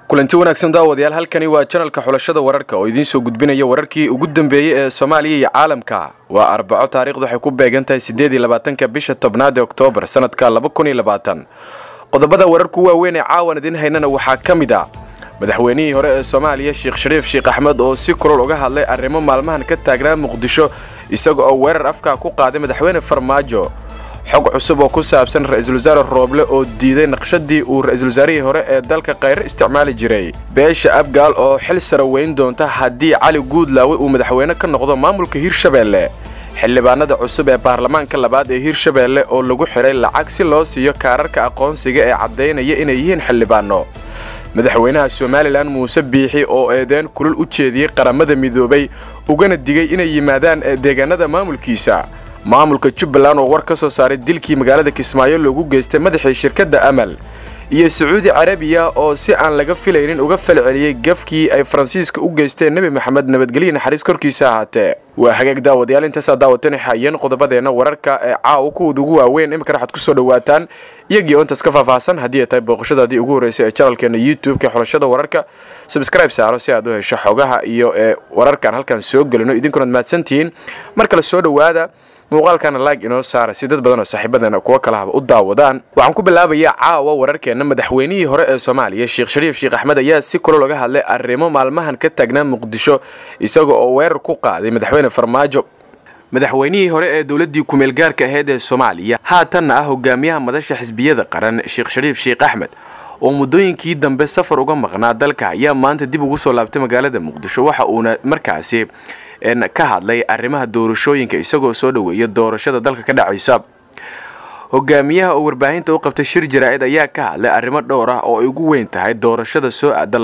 kulanti wanaagsan daawadayaal halkani waa janalka xulashada wararka oo idiin soo gudbinaya wararkii ugu dambeeyey ee soomaaliya iyo caalamka waa arbaco taarikhdu waxay ku beegan tahay siddeed iyo labaatanka bisha tobnaad ee oktoobar sanadka laba kun iyo labaatan qodobada wararku waaweyn ee caawan idiin haynana waxaa ka mid ah madaxweynihii hore ee soomaaliya sheekh shariif sheekh axmed oo si kulol uga hadlay arrimo maalmahan ka taagnaa muqdisho isaga oo weerar afkaa ku qaaday madaxweyne farmaajo xog cusub oo ku saabsan ra-iisul wasaare rooble oo diiday naqshadii uu ra-iisul wasaarihii hore ee dalka khayre isticmaali jiray beesha abgaal oo xil sara weyn doonta haddii cali guudlaawe uu madaxweyne ka noqdo maamulka hirshabeelle xildhibaanada cusub ee baarlamaanka labaad ee hirshabeelle oo lagu xiray lacag si loo siiyo kaararka aqoonsiga ee caddaynaya inay yihiin xildhibaano madaxweynaha somalilan muuse biixi oo eedeen kulul u jeediyey qaramada midoobay ugana digay inay yimaadaan deegaanada maamulkiisa maamulka jubbaland oo war ka soo saaray dilkii magaalada kismaayo loogu geystay madaxii shirkadda amal iyo sacuudi carabiya oo si aan laga filaynin uga falceliyey gafkii ay faransiiska u geysteen nebi maxamed nabadgelyo naxariis korkiisa ahaatee waa hagaag daawadayaal intaasaa daawatani hayeen qodobadeenna wararka ee caawa kuwooda ugu waaweyn iminkana waxaad ku soo dhawaataan iyagii oo intaas ka faahfaahsan haddii ay tahay booqashadaadii ugu horreysay ee janalkeena youtube-ka xulashada wararka subscribe saaro si aad u hesho xogaha iyo ee wararkaan halkaan soo gelino idinkunaad mahadsantihiin mar kale soo dhowaada muuqaalkana laag inoo saara si dad badan oo saaxiibadeena kuwo kalahaba u daawadaan waxaan ku bilaabayaa caawa wararkeenna madaxweynihii hore ee soomaaliya sheekh shariif sheekh axmed ayaa si kulol uga hadlay arrimo maalmahan ka taagnaa muqdisho isaga oo weerar ku qaaday madaxweyne farmaajo madaxweynihii hore ee dowladdii kumeel gaarka ahayd ee soomaaliya haatanna ah hogaamiyaha madasha xisbiyada qaran sheekh shariif sheekh axmed oo muddooyinkii dambe safar uga maqnaa dalka ayaa maanta dib ugu soo laabtay magaalada muqdisho waxa uuna markaasi ka hadlay arrimaha doorashooyinka isagoo soo dhoweeya doorashada dalka ka dhacaysa hogaamiyaha oo warbaahinta u qabtay shir jaraa-id ayaa ka hadlay arrimo dhowr ah oo ay ugu weyn tahay doorashada soo aada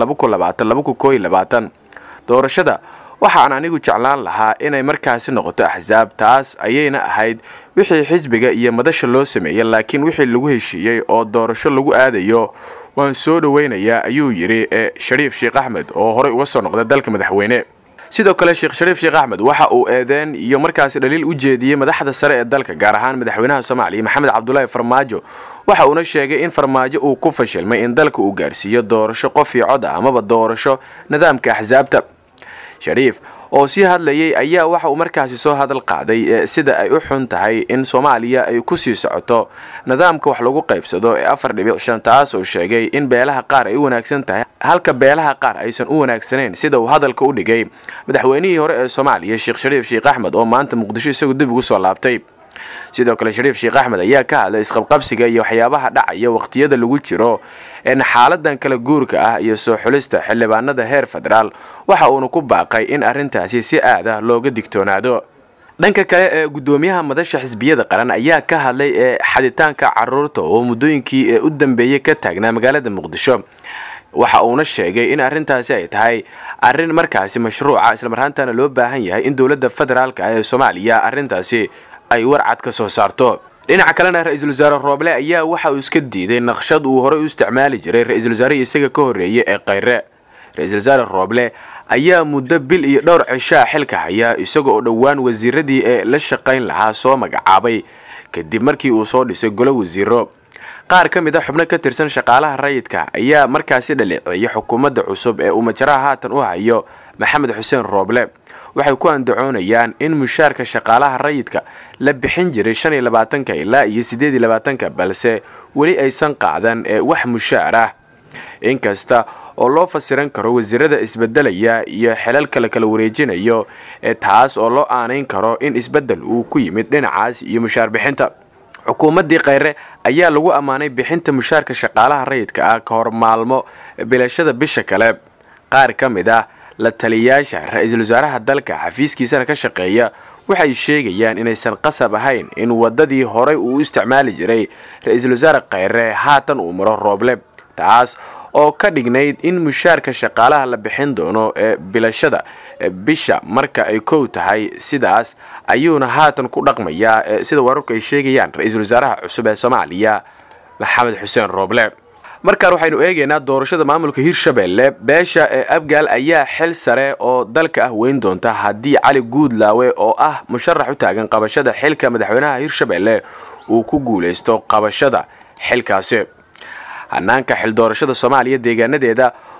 doorashada waxaan anigu jeclaan lahaa inay markaasi noqoto axsaab taas ayayna ahayd wixii xisbiga iyo madasha loo sameeyey laakiin wixii lagu heshiiyey oo doorasho lagu aadayo waan soo dhoweynayaa ayuu yidhi ee shariif sheekh axmed oo horey uga soo noqday dalka madaxweyne sidoo kale sheekh shariif sheekh axmed waxa uu eedeen iyo markaasi dhaliil u jeediyey madaxda sare ee dalka gaar ahaan madaxweynaha soomaaliya maxamed cabdulaahi farmaajo waxa uuna sheegay in farmaajo uu ku fashilmay in dalka uu gaarsiiyo doorasho qof iyo cod ah amaba doorasho nidaamka axsaabta shariif oo sii hadlayay ayaa waxa uu markaasi soo hadal qaaday sida ay u xun tahay in soomaaliya ay ku sii socoto nidaamka wax lagu qaybsado ee afar dhibic shan taas oo sheegay in beelaha qaar ay u wanaagsan tahay halka beelaha qaar aysan u wanaagsanayn sida uu hadalka u dhigay madaxweynihii hore ee soomaaliya sheekh shariif sheekh axmed oo maanta muqdisho isagu dib ugu soo laabtay sidoo kale shariif sheekh axmed ayaa ka hadlay isqabqabsiga iyo waxyaabaha dhacaya waqtiyada lagu jiro een xaaladan kala guurka ah iyo soo xulista xildhibaanada heer federaal waxa uuna ku baaqay in arrintaasi si aad ah looga digtoonaado dhanka kale ee guddoomiyaha madasha xisbiyada qaran ayaa ka hadlay ee xaditaanka caruurta oo muddooyinkii ee u dambeeyey ka taagnaa magaalada muqdisho waxa uuna sheegay in arrintaasi ay tahay arrin markaasi mashruuca islamarhaantana loo baahan yahay in dowladda federaalka ah ee soomaaliya arrintaasi ay warcad ka soo saarto dhinaca kalena ra-iisul wasaare rooble ayaa waxa uu iska diiday naqshad uu horey u isticmaali jiray ra-iisul wasaarihii isaga ka horreeyay ee khayre ra-iisul wasaare rooble ayaa muddo bil iyo dhowr cishaa xilka haya isaga oo dhowaan wasiiradii ee la shaqayn lahaa soo magacaabay kadib markii uu soo dhisay golo wasiiro qaar ka mid a xubno ka tirsan shaqaalaha rayidka ayaa markaasi dhaleeceeyay xukuumadda cusub ee uu majaraha haatan u hayo maxamed xuseen rooble waxay ku andacoonayaan in mushaarka shaqaalaha rayidka la bixin jiray shan iyo labaatanka ilaa iyo siddeed iyo labaatanka balse weli aysan qaadan ee wax mushaar ah inkasta oo loo fasiran karo wasiirada isbedelaya iyo xelalka la kala wareejinayo ee taas oo loo aanayn karo in isbeddel uu ku yimid dhinacaas iyo mushaar bixinta xukuumaddii khayre ayaa lagu ammaanay bixinta mushaarka shaqaalaha rayidka ah ka hor maalmo bilashada bisha kale qaar ka mid ah la taliyayaasha ra-iisul wasaaraha dalka xafiiskiisana ka shaqeeya waxay sheegayaan inaysan qasab ahayn in waddadii horey uu u isticmaali jiray ra-iisul wasaare khayre haatan uu maro rooble taas oo ka dhignayd in mushaarka shaqaalaha la bixin doono ee bilashada bisha marka ay kow tahay sidaas ayuuna haatan ku dhaqmayaa sida wararku ay sheegayaan ra-iisul wasaaraha cusub ee soomaaliya maxamed xuseen rooble markaan waxaynu eegaynaa doorashada maamulka hirshabeelle beesha ee abgaal ayaa xil sare oo dalka ah weyn doonta haddii cali guudlaawe oo ah musharax u taagan qabashada xilka madaxweynaha hirshabeelle uu ku guulaysto qabashada xilkaasi hanaanka xil doorashada soomaaliya deegaanadeeda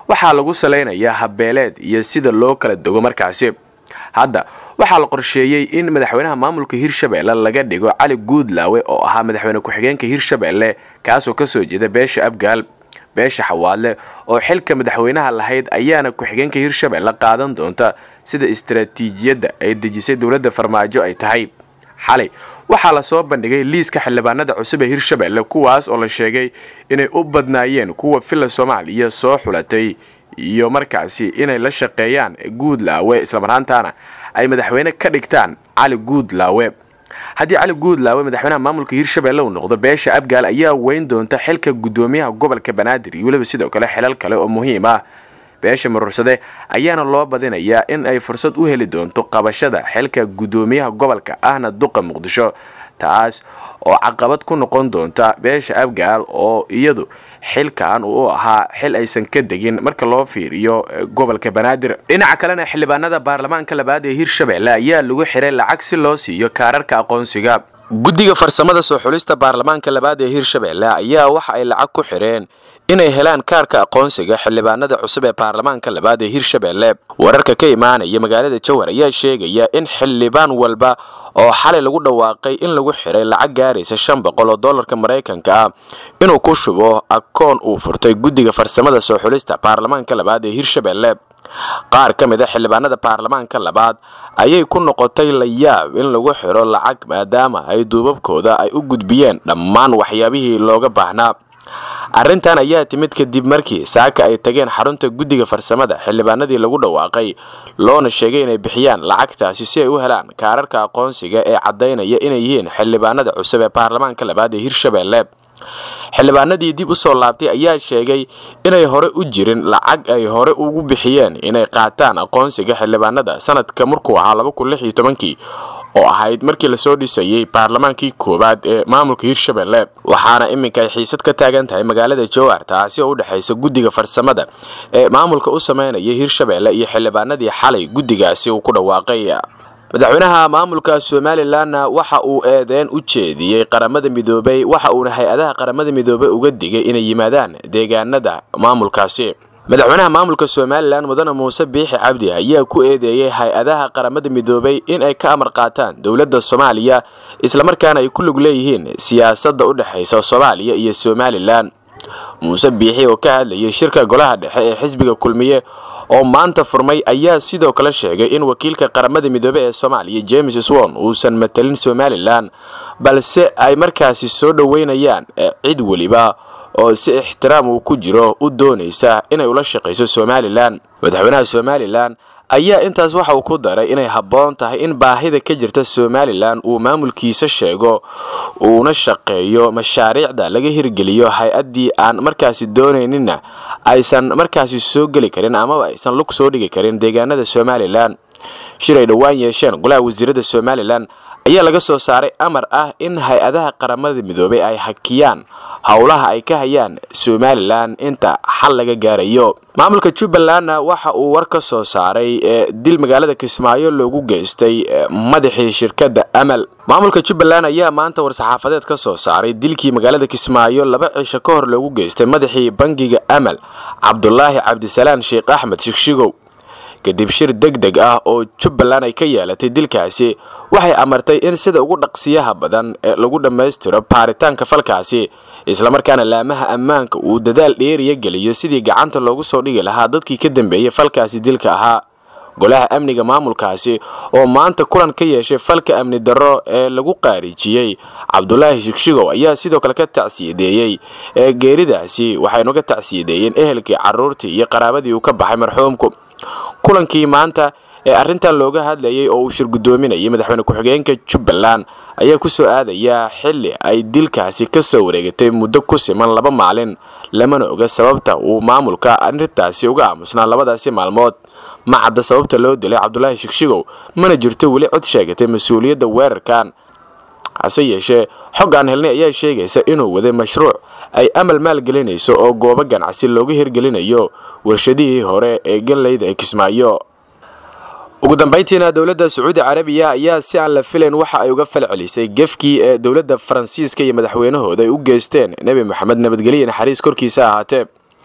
waxaa lagu salaynayaa habbeeleed iyo sida loo kala dego markaasi hadda waxaa la qorsheeyey in madaxweynaha maamulka hirshabelle laga dhigo cali guudlaawe oo ahaa madaxweyne ku-xigeenka hirshabelle kaasoo kasoo jeeda beesha abgaal beesha xawaadle oo xilka madaxweynaha lahayd ayaana ku-xigeenka hirshabelle qaadan doonta sida istaraatiijiyadda ay dejisay dowladda farmaajo ay tahay xalay waxaa lasoo bandhigay liiska xildhibaanada cusub ee hirshabelle kuwaas oo la sheegay inay u badnaayeen kuwa villa soomaaliya soo xulatay iyo markaasi inay la shaqeeyaan guudlaawe islamaraantaana ay madaxweyne ka dhigtaan cali guudlaawe haddii cali guudlaawe madaxweynaha maamulka hirshabelle uu noqdo beesha abgaal ayaa weyn doonta xilka guddoomiyaha gobolka banaadir iyo weliba sidoo kale xilal kale oo muhiim ah beesha maruursade ayaana loo badinayaa in ay fursad u heli doonto qabashada xilka guddoomiyaha gobolka ahna duqa muqdisho taas oo caqabad ku noqon doonta beesha abgaal oo iyadu xilkan uu ahaa xil aysan ka degin marka loo fiiriyo gobolka banaadir dhinaca kalena xildhibaanada baarlamaanka labaad ee hirshabelle ayaa lagu xiray lacag si loo siiyo kaararka aqoonsiga guddiga farsamada soo xulista baarlamaanka labaad ee hirshabelle ayaa waxa ay lacag ku xireen inay helaan kaarka aqoonsiga xildhibaanada cusub ee baarlamaanka labaad ee hirshabelle wararka ka imaanaya magaalada jowhar ayaa sheegaya in xildhibaan walba oo xalay lagu dhawaaqay in lagu xiray lacag gaaraysa shan boqol oo dollarka maraykanka ah inuu ku shubo akoon uu furtay guddiga farsamada soo xulista baarlamaanka labaad ee hirshabelle qaar ka mid a xildhibaanada baarlamaanka labaad ayay ku noqotay la yaab in lagu xiro lacag maadaama ay duubabkooda ay u gudbiyeen dhammaan waxyaabihii looga baahnaa arrintan ayaa timid kadib markii saaka ay tageen xarunta guddiga farsamada xildhibaanadii lagu dhawaaqay loona sheegay inay bixiyaan lacagtaasi si ay u helaan kaararka aqoonsiga ee caddaynaya inay yihiin xildhibaanada cusub ee baarlamaanka labaad ee hirshabelle xildhibaanadii dib u soo laabtay ayaa sheegay inay hore u jirin lacag ay hore ugu bixiyeen inay qaataan aqoonsiga xildhibaanada sanadka markuu ahaa laba kun lix iyo tobankii oo ahayd markii lasoo dhisayey baarlamaankii koowaad ee maamulka hirshabelle waxaana iminka ay xiisad ka taagan tahay magaalada jowhar taasi oo u dhexaysa guddiga farsamada ee maamulka u sameynaya hirshabelle iyo xildhibaanadii xalay guddigaasi uu ku dhawaaqay madaxweynaha maamulka somalilanna waxa uu eedeyn u jeediyey qaramada midoobay waxa uuna hay-adaha qaramada midoobay uga digay inay yimaadaan deegaanada maamulkaasi madaxweynaha maamulka somalilan mudane muuse biixi cabdi ayaa ku eedeeyey hay-adaha qaramada midoobay in ay ka amar qaataan dowladda soomaaliya islamarkaana ay ku lug leeyihiin siyaasadda u dhexaysa soomaaliya iyo somalilan muuse biixi oo ka hadlayay shirka golaha dhexe ee xisbiga kulmiye oo maanta furmay ayaa sidoo kale sheegay in wakiilka qaramada midoobey ee soomaaliya james swon uusan matalin somalilan balse ay markaasi soo dhoweynayaan cid weliba oo si ixtiraam uu ku jiro u doonaysa inay ula shaqayso somalilan madaxweynaha somalilan ayaa intaas waxa uu ku daray inay habboon tahay in baahida ka jirta somalilan uu maamulkiisa sheego uuna shaqeeyo mashaariicda laga hirgeliyo hay-addii aan markaasi doonayninna aysan markaasi soo geli karin amaba aysan lug soo dhigi karin deegaanada somalilan shir ay dhowaan yeesheen golaha wasiirada somalilan ayaa laga soo saaray amar ah in hay-adaha qaramada midoobay ay hakiyaan howlaha ay ka hayaan somalilan inta xal laga gaarayo maamulka jubbalandna waxa uu war ka soo saaray dil magaalada kismaayo loogu geystay madaxii shirkadda amal maamulka jubbaland ayaa maanta war-saxaafadeed ka soo saaray dilkii magaalada kismaayo laba cisho ka hor loogu geystay madaxii bangiga amal cabdulaahi cabdisalaan sheekh axmed shigshigow kadib shir deg deg ah oo jubbaland ay ka yeelatay dilkaasi waxay amartay in sida ugu dhaqsiyaha badan ee lagu dhammaystiro baaritaanka falkaasi islamarkaana laamaha ammaanka uu dadaal dheeriya geliyo sidii gacanta loogu soo dhigi lahaa dadkii ka dambeeyey falkaasi dilka ahaa golaha amniga maamulkaasi oo maanta kulan ka yeeshay falka amni darro ee lagu qaarijiyey cabdulaahi shigshigow ayaa sidoo kale ka tacsiyadeeyey ee geeridaasi waxaynu ka tacsiyadeeyeen ehelkii carruurtii iyo qaraabadii uu ka baxay marxuumku kulankii maanta ee arrintan looga hadlayay oo uu shir guddoominayay madaxweyne ku-xigeenka jubbaland ayaa ku soo aadayaa xilli ay dilkaasi ka soo wareegatay muddo ku siman laba maalin lamana oga sababta uu maamulka arrintaasi uga aamusnaa labadaasi maalmood ma cadda sababta loo dilay cabdulaahi shigshigow mana jirto weli cod sheegatay mas-uuliyadda weerarkan hase yeeshee xog aan helnay ayaa sheegaysa inuu waday mashruuc ay amal maalgelinayso oo goobo ganacsi looga hirgelinayo warshadihii hore ee ganleyda ee kismaayo ugu dambayntiina dowladda sacuudi carabiya ayaa si aan la filayn waxa ay uga falcelisay gefkii ee dowladda faransiiska iyo madaxweynahooda ay u geysteen nebi moxamed nabadgelye naxariis korkiisa ahaatee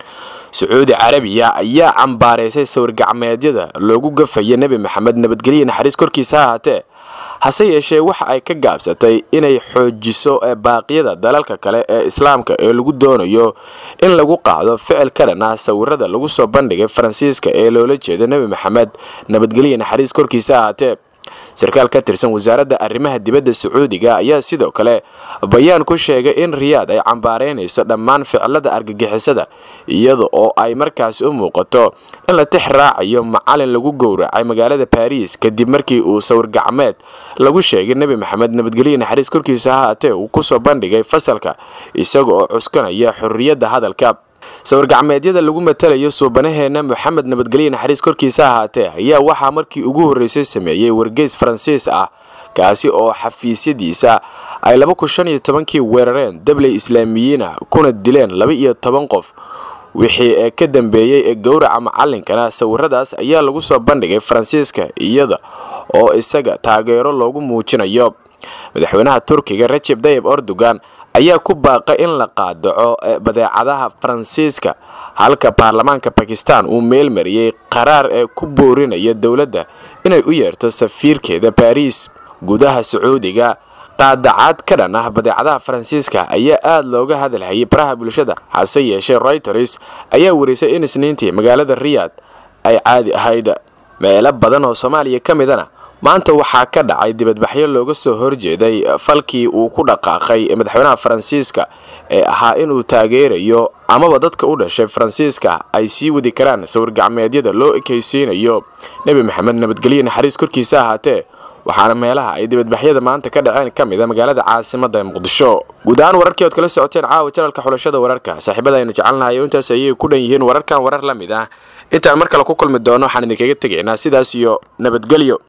sacuudi carabiya ayaa cambaaraysay sawir-gacmeedyada loogu gafaya nebi maxamed nabadgelyo naxariis korkiisa ha ahaatee hase yeeshee waxa ay ka gaabsatay inay xoojiso baaqyada dalalka kale ee islaamka ee lagu doonayo in lagu qaado ficil ka dhan ah sawirada lagu soo bandhigay faransiiska ee loola jeedo nebi maxamed nabadgelyo naxariis korkiisa ha ahaatee sarkaal ka tirsan wasaaradda arrimaha dibadda sacuudiga ayaa sidoo kale bayaan ku sheegay in riyaad ay cambaaraynayso dhammaan ficilada argagixisada iyada oo ay markaasi u muuqato in la tix raacayo macalin lagu gowracay magaalada baariis kadib markii uu sawir gacmeed lagu sheegay nebi maxamed nabadgelyo naxariis korkiisa ha haatee uu kusoo bandhigay fasalka isaga oo cuskanaya xorriyadda hadalka sawir-gacmeedyada lagu matalayo suubanaheena moxamed nabadgelyo naxariis korkiisa ahaatee ayaa waxaa markii ugu horreysay sameeyey wargeys faransiis ah kaasi oo xafiisyadiisa ay laba kun shan iyo tobankii weerareen dabley islaamiyiin ah kuna dileen laba iyo toban qof wixii ee ka dambeeyey ee gowraca macalinkana sawiradaas ayaa lagu soo bandhigay faransiiska iyada oo isaga taageero loogu muujinayo madaxweynaha turkiga rajeb tayib erdogan ayaa ku baaqay in la qaadaco badeecadaha faransiiska halka baarlamaanka bakistan uu meel mariyey qaraar ee ku boorinaya dowladda inay u yeerto safiirkeeda baariis gudaha sacuudiga qaadacaad ka dhan ah badeecadaha faransiiska ayaa aada looga hadalhayay baraha bulshada hase yeeshee reuters ayaa warisay in isniintii magaalada riyaad ay caadi ahayd meelo badan oo soomaaliya ka midana maanta waxaa ka dhacay dibadbaxyo looga soo horjeeday falkii uu ku dhaqaaqay madaxweynaha faransiiska ee ahaa inuu taageerayo amaba dadka u dhashay faransiiska ay sii wadi karaan sawir-gacmeedyada loo ekaysiinayo nebi maxamed nabadgelyo naxariis korkiisa ahaatee waxaana meelaha ay dibadbaxyada maanta ka dhaceen ka mid a magaalada caasimada muqdisho guud ahaan wararkii ood kala socoteen caawa janalka xulashada wararka saaxiibada aynu jecelnahay oo intaas ayay ku dhan yihiin wararkan warar la mid ah intaan mar kale ku kulmi doono waxaan idinkaga tegaynaa sidaas iyo nabadgelyo